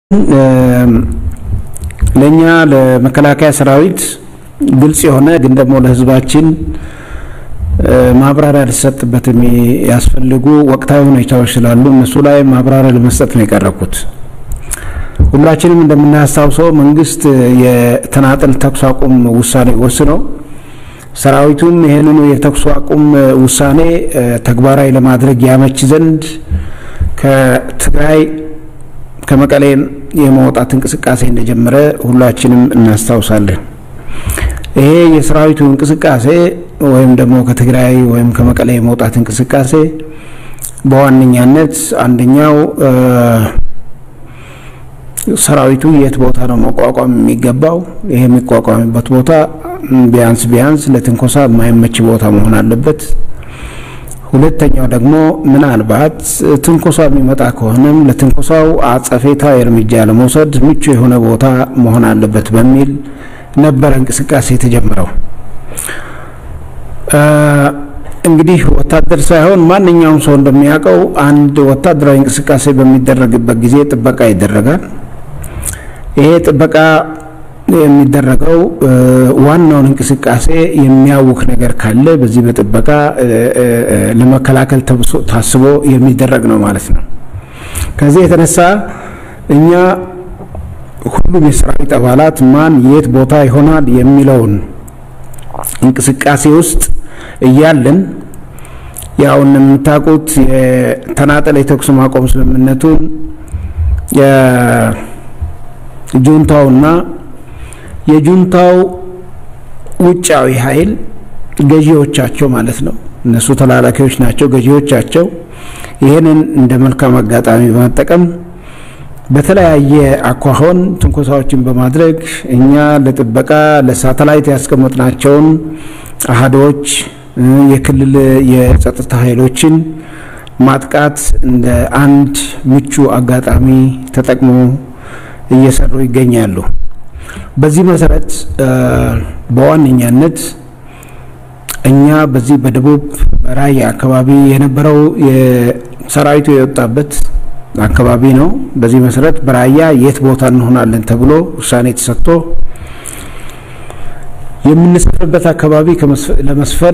ለእኛ ለመከላከያ ሰራዊት ግልጽ የሆነ ግን ደግሞ ለሕዝባችን ማብራሪያ ሊሰጥበት የሚያስፈልጉ ወቅታዊ ሁኔታዎች ስላሉ እነሱ ላይ ማብራሪያ ለመስጠት ነው የቀረብኩት። ሁላችንም እንደምናስታውሰው መንግስት የተናጠል ተኩስ አቁም ውሳኔ ወስነው ሰራዊቱም ይህንኑ የተኩስ አቁም ውሳኔ ተግባራዊ ለማድረግ ያመች ዘንድ ከትግራይ ከመቀሌ የመውጣት እንቅስቃሴ እንደጀመረ ሁላችንም እናስታውሳለን። ይሄ የሰራዊቱ እንቅስቃሴ ወይም ደግሞ ከትግራይ ወይም ከመቀሌ የመውጣት እንቅስቃሴ በዋነኛነት አንደኛው ሰራዊቱ የት ቦታ ነው መቋቋም የሚገባው? ይሄ የሚቋቋምበት ቦታ ቢያንስ ቢያንስ ለትንኮሳ የማይመች ቦታ መሆን አለበት። ሁለተኛው ደግሞ ምናልባት ትንኮሳ የሚመጣ ከሆነም ለትንኮሳው አጸፌታዊ እርምጃ ለመውሰድ ምቹ የሆነ ቦታ መሆን አለበት በሚል ነበረ እንቅስቃሴ የተጀመረው። እንግዲህ ወታደር ሳይሆን ማንኛውም ሰው እንደሚያውቀው አንድ ወታደራዊ እንቅስቃሴ በሚደረግበት ጊዜ ጥበቃ ይደረጋል። ይሄ ጥበቃ የሚደረገው ዋናውን እንቅስቃሴ የሚያውክ ነገር ካለ በዚህ በጥበቃ ለመከላከል ታስቦ የሚደረግ ነው ማለት ነው። ከዚህ የተነሳ እኛ ሁሉም የሰራዊት አባላት ማን የት ቦታ ይሆናል የሚለውን እንቅስቃሴ ውስጥ እያለን ያው እንደምታውቁት የተናጠል የተኩስ ማቆም ስምምነቱን የጁንታውና የጁንታው ውጫዊ ኃይል ገዢዎቻቸው ማለት ነው። እነሱ ተላላኪዎች ናቸው፣ ገዢዎቻቸው ይህንን እንደ መልካም አጋጣሚ በመጠቀም በተለያየ አኳኋን ትንኮሳዎችን በማድረግ እኛ ለጥበቃ ለሳተላይት ያስቀመጥናቸውን አህዶች የክልል የጸጥታ ኃይሎችን ማጥቃት እንደ አንድ ምቹ አጋጣሚ ተጠቅሞ እየሰሩ ይገኛሉ። በዚህ መሰረት በዋነኛነት እኛ በዚህ በደቡብ ራያ አካባቢ የነበረው ሰራዊቱ የወጣበት አካባቢ ነው። በዚህ መሰረት በራያ የት ቦታ እንሆናለን ተብሎ ውሳኔ ተሰጥቶ የምንሰፍርበት አካባቢ ለመስፈር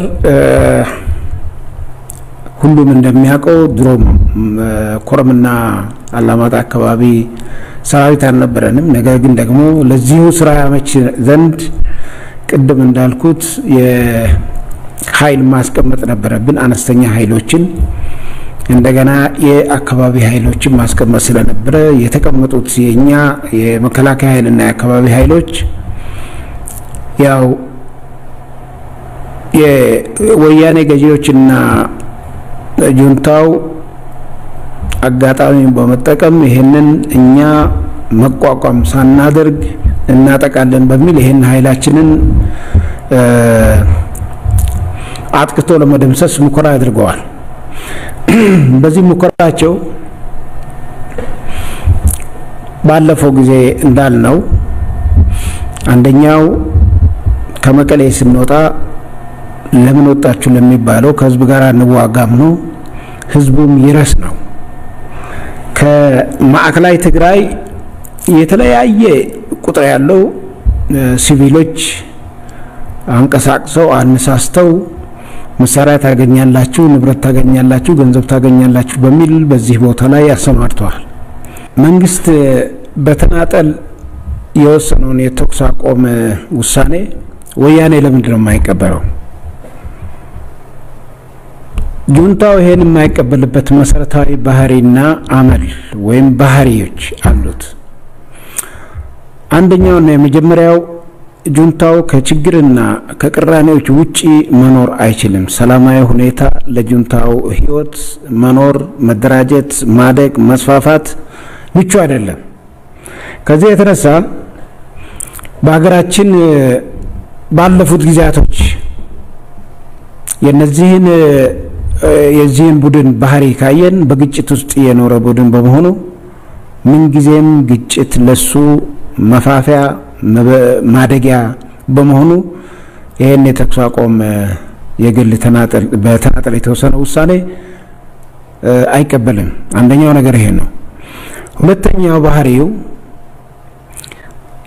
ሁሉም እንደሚያውቀው ድሮም ኮረምና አላማጣ አካባቢ ሰራዊት አልነበረንም። ነገር ግን ደግሞ ለዚሁ ስራ ያመች ዘንድ ቅድም እንዳልኩት የኃይል ማስቀመጥ ነበረብን። አነስተኛ ኃይሎችን እንደገና የአካባቢ ኃይሎችን ማስቀመጥ ስለነበረ የተቀመጡት የእኛ የመከላከያ ኃይልና የአካባቢ ኃይሎች ያው የወያኔ ገዢዎችና ጁንታው አጋጣሚ በመጠቀም ይህንን እኛ መቋቋም ሳናደርግ እናጠቃለን በሚል ይህን ኃይላችንን አጥቅቶ ለመደምሰስ ሙከራ አድርገዋል። በዚህ ሙከራቸው ባለፈው ጊዜ እንዳልነው አንደኛው ከመቀሌ ስንወጣ ለምን ወጣችሁ ለሚባለው ከህዝብ ጋር እንዋጋም ነው። ህዝቡም ይረስ ነው። ከማዕከላዊ ትግራይ የተለያየ ቁጥር ያለው ሲቪሎች አንቀሳቅሰው አነሳስተው መሳሪያ ታገኛላችሁ፣ ንብረት ታገኛላችሁ፣ ገንዘብ ታገኛላችሁ በሚል በዚህ ቦታ ላይ አሰማርተዋል። መንግስት በተናጠል የወሰነውን የተኩስ አቆም ውሳኔ ወያኔ ለምንድን ነው የማይቀበለው? ጁንታው ይሄን የማይቀበልበት መሰረታዊ ባህሪና አመል ወይም ባህሪዎች አሉት። አንደኛውና የመጀመሪያው ጁንታው ከችግርና ከቅራኔዎች ውጪ መኖር አይችልም። ሰላማዊ ሁኔታ ለጁንታው ህይወት መኖር፣ መደራጀት፣ ማደግ፣ መስፋፋት ምቹ አይደለም። ከዚህ የተነሳ በሀገራችን ባለፉት ጊዜያቶች የነዚህን የዚህን ቡድን ባህሪ ካየን በግጭት ውስጥ የኖረ ቡድን በመሆኑ ምንጊዜም ግጭት ለሱ መፋፊያ ማደጊያ በመሆኑ ይህን የተኩስ አቁም የግል በተናጠል የተወሰነ ውሳኔ አይቀበልም። አንደኛው ነገር ይሄ ነው። ሁለተኛው ባህሪው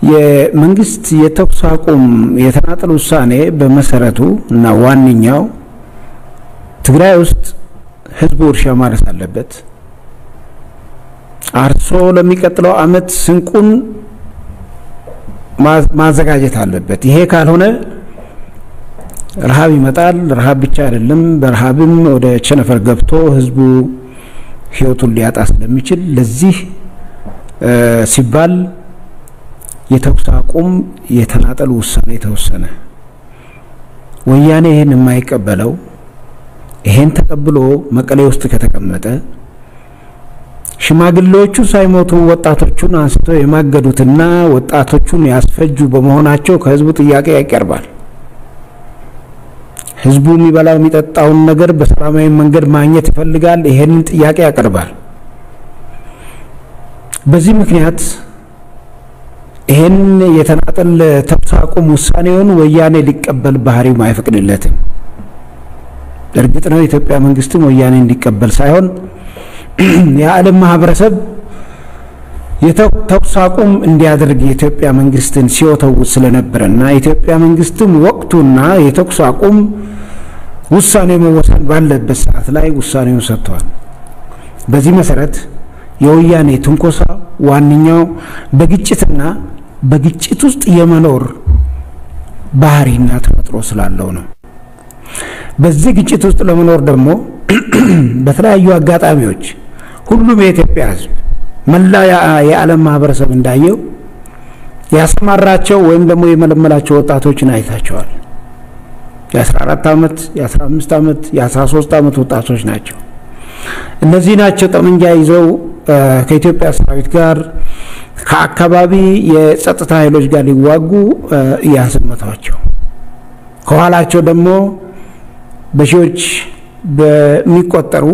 የመንግስት የተኩስ አቁም የተናጠል ውሳኔ በመሰረቱ እና ዋነኛው ትግራይ ውስጥ ህዝቡ እርሻ ማረስ አለበት። አርሶ ለሚቀጥለው አመት ስንቁን ማዘጋጀት አለበት። ይሄ ካልሆነ ረሃብ ይመጣል። ረሃብ ብቻ አይደለም፣ በረሃብም ወደ ቸነፈር ገብቶ ህዝቡ ህይወቱን ሊያጣ ስለሚችል ለዚህ ሲባል የተኩስ አቁም የተናጠል ውሳኔ ተወሰነ። ወያኔ ይህን የማይቀበለው ይሄን ተቀብሎ መቀሌ ውስጥ ከተቀመጠ ሽማግሌዎቹ ሳይሞቱ ወጣቶቹን አንስተው የማገዱትና ወጣቶቹን ያስፈጁ በመሆናቸው ከህዝቡ ጥያቄ ያቀርባል። ህዝቡ የሚበላው የሚጠጣውን ነገር በሰላማዊ መንገድ ማግኘት ይፈልጋል። ይሄንን ጥያቄ ያቀርባል። በዚህ ምክንያት ይሄን የተናጠል ተኩስ አቁም ውሳኔውን ወያኔ ሊቀበል ባህሪው አይፈቅድለትም። እርግጥ ነው የኢትዮጵያ መንግስትም ወያኔ እንዲቀበል ሳይሆን የዓለም ማህበረሰብ የተኩስ አቁም እንዲያደርግ የኢትዮጵያ መንግስትን ሲወተውት ስለነበረና የኢትዮጵያ መንግስትም ወቅቱና የተኩስ አቁም ውሳኔ መወሰን ባለበት ሰዓት ላይ ውሳኔውን ሰጥቷል። በዚህ መሰረት የወያኔ ትንኮሳ ዋነኛው በግጭትና በግጭት ውስጥ የመኖር ባህሪና ተፈጥሮ ስላለው ነው። በዚህ ግጭት ውስጥ ለመኖር ደግሞ በተለያዩ አጋጣሚዎች ሁሉም የኢትዮጵያ ሕዝብ መላ የዓለም ማህበረሰብ እንዳየው ያሰማራቸው ወይም ደግሞ የመለመላቸው ወጣቶችን አይታቸዋል። የ14 ዓመት፣ የ15 ዓመት፣ የ13 ዓመት ወጣቶች ናቸው። እነዚህ ናቸው ጠመንጃ ይዘው ከኢትዮጵያ ሰራዊት ጋር ከአካባቢ የጸጥታ ኃይሎች ጋር ሊዋጉ እያሰመቷቸው ከኋላቸው ደግሞ በሺዎች በሚቆጠሩ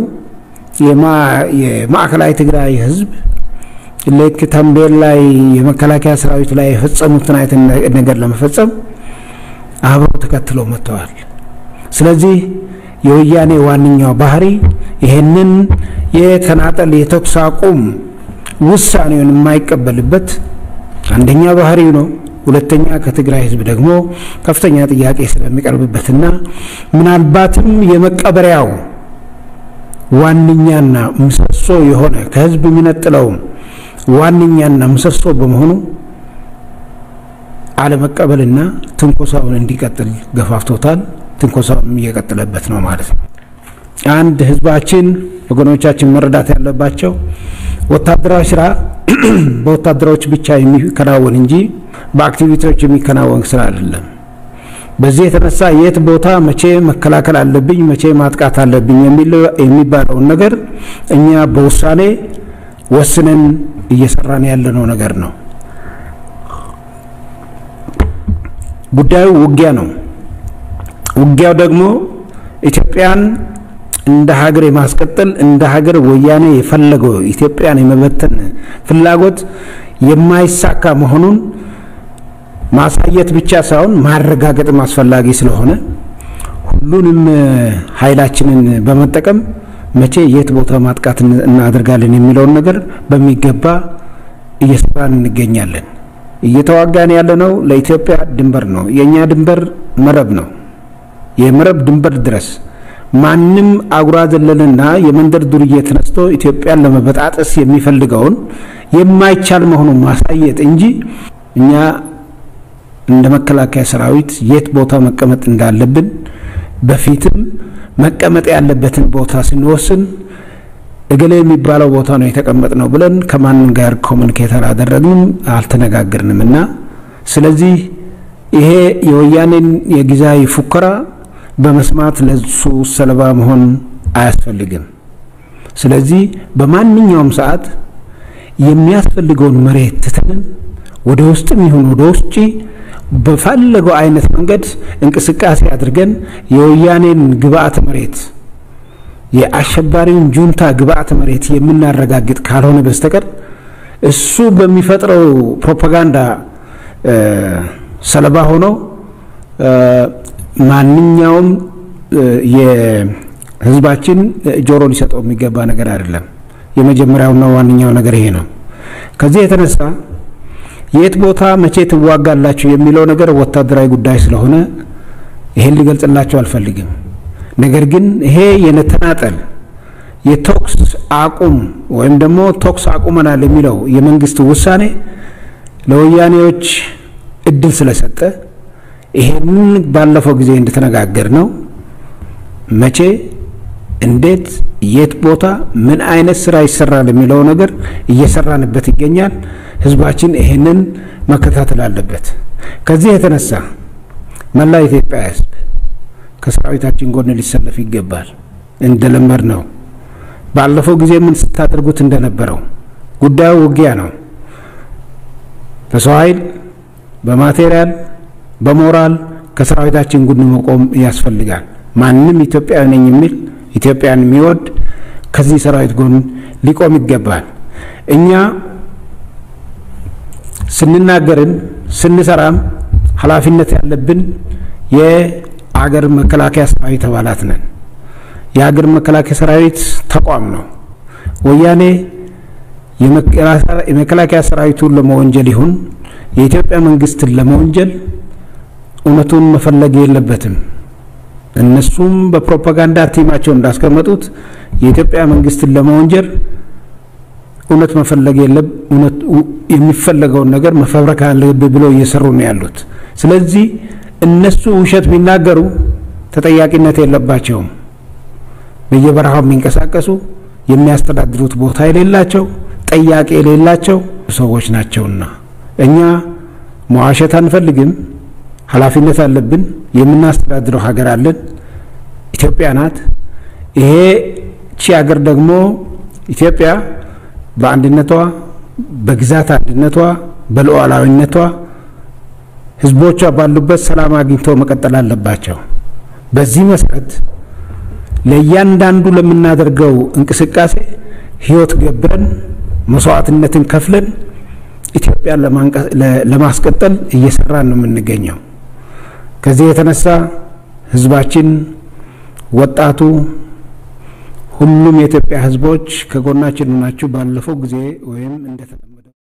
የማዕከላዊ ትግራይ ህዝብ ልክ ተንቤን ላይ የመከላከያ ሰራዊት ላይ የፈጸሙትን አይነት ነገር ለመፈጸም አብረው ተከትለው መጥተዋል። ስለዚህ የወያኔ ዋነኛው ባህሪ ይህንን የተናጠል የተኩስ አቁም ውሳኔውን የማይቀበልበት አንደኛ ባህሪው ነው። ሁለተኛ ከትግራይ ህዝብ ደግሞ ከፍተኛ ጥያቄ ስለሚቀርብበትና ምናልባትም የመቀበሪያው ዋነኛና ምሰሶ የሆነ ከህዝብ የሚነጥለው ዋነኛና ምሰሶ በመሆኑ አለመቀበልና ትንኮሳውን እንዲቀጥል ገፋፍቶታል። ትንኮሳውንም እየቀጠለበት ነው ማለት ነው። አንድ ህዝባችን ወገኖቻችን መረዳት ያለባቸው ወታደራዊ ስራ በወታደሮች ብቻ የሚከናወን እንጂ በአክቲቪቲዎች የሚከናወን ስራ አይደለም። በዚህ የተነሳ የት ቦታ መቼ መከላከል አለብኝ፣ መቼ ማጥቃት አለብኝ የሚባለውን ነገር እኛ በውሳኔ ወስነን እየሰራን ያለነው ነገር ነው። ጉዳዩ ውጊያ ነው። ውጊያው ደግሞ ኢትዮጵያን እንደ ሀገር የማስቀጠል እንደ ሀገር ወያኔ የፈለገው ኢትዮጵያን የመበተን ፍላጎት የማይሳካ መሆኑን ማሳየት ብቻ ሳይሆን ማረጋገጥም አስፈላጊ ስለሆነ ሁሉንም ኃይላችንን በመጠቀም መቼ የት ቦታ ማጥቃት እናደርጋለን የሚለውን ነገር በሚገባ እየሰራን እንገኛለን። እየተዋጋን ያለነው ለኢትዮጵያ ድንበር ነው። የእኛ ድንበር መረብ ነው። የመረብ ድንበር ድረስ ማንም አጉራ ዘለልና የመንደር ዱርዬ ተነስቶ ኢትዮጵያን ለመበጣጠስ የሚፈልገውን የማይቻል መሆኑን ማሳየት እንጂ እኛ እንደ መከላከያ ሰራዊት የት ቦታ መቀመጥ እንዳለብን በፊትም መቀመጥ ያለበትን ቦታ ስንወስን እገሌ የሚባለው ቦታ ነው የተቀመጥ ነው ብለን ከማንም ጋር ኮሚኒኬት አላደረግንም፣ አልተነጋገርንም እና ስለዚህ ይሄ የወያኔን የጊዜያዊ ፉከራ በመስማት ለሱ ሰለባ መሆን አያስፈልግም። ስለዚህ በማንኛውም ሰዓት የሚያስፈልገውን መሬት ትተንም ወደ ውስጥም ይሁን ወደ ውጭ በፈለገው አይነት መንገድ እንቅስቃሴ አድርገን የወያኔን ግብአተ መሬት የአሸባሪውን ጁንታ ግብአተ መሬት የምናረጋግጥ ካልሆነ በስተቀር እሱ በሚፈጥረው ፕሮፓጋንዳ ሰለባ ሆኖ ማንኛውም የሕዝባችን ጆሮ ሊሰጠው የሚገባ ነገር አይደለም። የመጀመሪያውና ዋነኛው ነገር ይሄ ነው። ከዚህ የተነሳ የት ቦታ መቼ ትዋጋላችሁ የሚለው ነገር ወታደራዊ ጉዳይ ስለሆነ ይሄን ሊገልጽላቸው አልፈልግም። ነገር ግን ይሄ የነተናጠል የተኩስ አቁም ወይም ደግሞ ተኩስ አቁመናል የሚለው የመንግስት ውሳኔ ለወያኔዎች እድል ስለሰጠ ይሄንን ባለፈው ጊዜ እንደተነጋገር ነው መቼ፣ እንዴት፣ የት ቦታ ምን አይነት ስራ ይሰራል የሚለው ነገር እየሰራንበት ይገኛል። ህዝባችን ይሄንን መከታተል አለበት። ከዚህ የተነሳ መላ ኢትዮጵያ ህዝብ ከሰራዊታችን ጎን ሊሰለፍ ይገባል። እንደለመድ ነው ባለፈው ጊዜ ምን ስታደርጉት እንደነበረው ጉዳዩ ውጊያ ነው። በሰው ኃይል፣ በማቴሪያል፣ በሞራል ከሰራዊታችን ጎን መቆም ያስፈልጋል። ማንም ኢትዮጵያዊ ነኝ የሚል ኢትዮጵያን የሚወድ ከዚህ ሰራዊት ጎን ሊቆም ይገባል። እኛ ስንናገርም ስንሰራም ኃላፊነት ያለብን የአገር መከላከያ ሰራዊት አባላት ነን። የሀገር መከላከያ ሰራዊት ተቋም ነው። ወያኔ የመከላከያ ሰራዊቱን ለመወንጀል ይሁን የኢትዮጵያ መንግስትን ለመወንጀል እውነቱን መፈለግ የለበትም። እነሱም በፕሮፓጋንዳ ቲማቸው እንዳስቀመጡት የኢትዮጵያ መንግስትን ለመወንጀል እውነት መፈለግ የለም። የሚፈለገውን ነገር መፈብረክ አለብህ ብለው እየሰሩ ነው ያሉት። ስለዚህ እነሱ ውሸት ቢናገሩ ተጠያቂነት የለባቸውም። በየበረሃው የሚንቀሳቀሱ የሚያስተዳድሩት ቦታ የሌላቸው ጠያቂ የሌላቸው ሰዎች ናቸውና እኛ መዋሸት አንፈልግም። ኃላፊነት አለብን። የምናስተዳድረው ሀገር አለን። ኢትዮጵያ ናት። ይሄ ቺ ሀገር ደግሞ ኢትዮጵያ በአንድነቷ፣ በግዛት አንድነቷ፣ በሉዓላዊነቷ ህዝቦቿ ባሉበት ሰላም አግኝተው መቀጠል አለባቸው። በዚህ መሰረት ለእያንዳንዱ ለምናደርገው እንቅስቃሴ ህይወት ገብረን መስዋዕትነትን ከፍለን ኢትዮጵያን ለማስቀጠል እየሰራን ነው የምንገኘው። ከዚህ የተነሳ ህዝባችን፣ ወጣቱ፣ ሁሉም የኢትዮጵያ ህዝቦች ከጎናችን ናችሁ። ባለፈው ጊዜ ወይም እንደተለመ